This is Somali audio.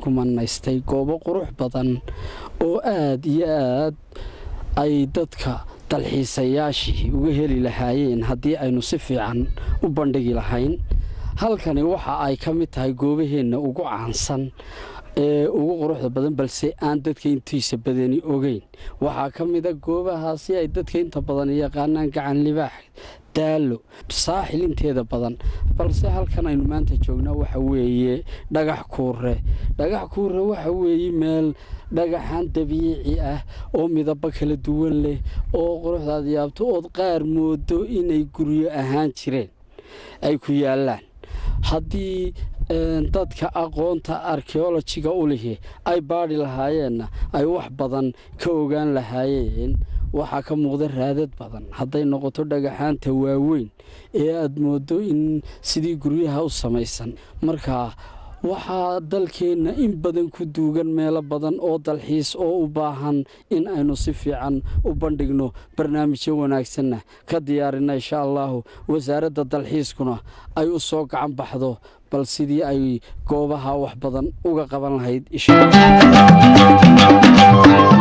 ku manaystay goobo qurux badan oo aada iyo aad ay dadka dalxiisayaashii uga heli lahaayeen haddii aynu si fiican u bandhigi lahayn halkani waxa ay ka mid tahay goobaheenna ugu caansan ee ugu quruxda badan balse aan dadka intiisa badani ogeyn waxaa ka mida goobahaasi ay dadka inta badan yaqaanaan gacan libaax daalo saaxil inteeda badan balse halkan aynu maanta joognaa waxa weeye dhagax kuure dhagax kuure waxa weeye meel dhagaxan dabiici ah oo midabo kala duwan leh oo quruxdaad yaabto ood qaar moodo inay guryo ahaan jireen ay ku yaallaan haddii dadka aqoonta archeolojiga u lihi ay baadhi lahaayeenna ay wax badan ka ogaan lahaayeen waxaa ka muuqda raadad badan hadday noqoto dhagaxaanta waaweyn ee aada moodo in sidii guryaha u samaysan markaa waxaa dalkeenna in badan ku duugan meelo badan oo dalxiis oo u baahan in aynu si fiican u bandhigno barnaamijyo wanaagsanna ka diyaarina insha allahu wasaaradda dalxiiskuna ay u soo gacan baxdo bal sidii ay goobaha wax badan uga qaban lahayd